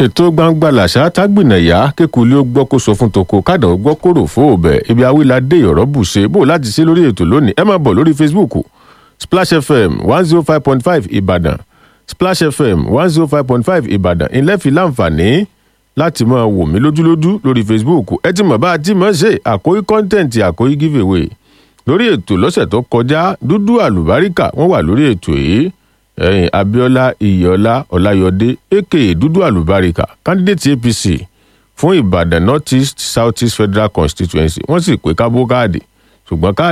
ètò gbangba làṣà tágbìnàyà kékulé ó gbọ́ kó sọ fún toko kádàn ó gbọ́ kóró fóòbẹ̀ ibi awíládé ọ̀rọ̀ bùṣe bó láti ṣe lórí ètò lónìí ẹ máa bọ̀ lórí facebook splash fm one zero five point five ìbàdàn splash fm one zero five point five ìbàdàn ilẹ̀ fi láǹfààní láti máa wò mí lójúlójú lórí facebook ẹ ti mọ̀ bá a ti mọ̀ ṣe àkóyí kọ́ńtẹ̀ǹtì àkóyí giveaway lórí ètò lọ́sẹ̀ tó kọjá dúdú àlùbáríkà wọ́n wà lórí ètò yìí ẹ̀yìn abiola iyọlá ọláyọdé aka dúdú àlùbáríkà candidate apc fún ìbàdàn north east south east federal constituency wọ́n sì pé kábó káàdì ṣùgbọ́n káàdì.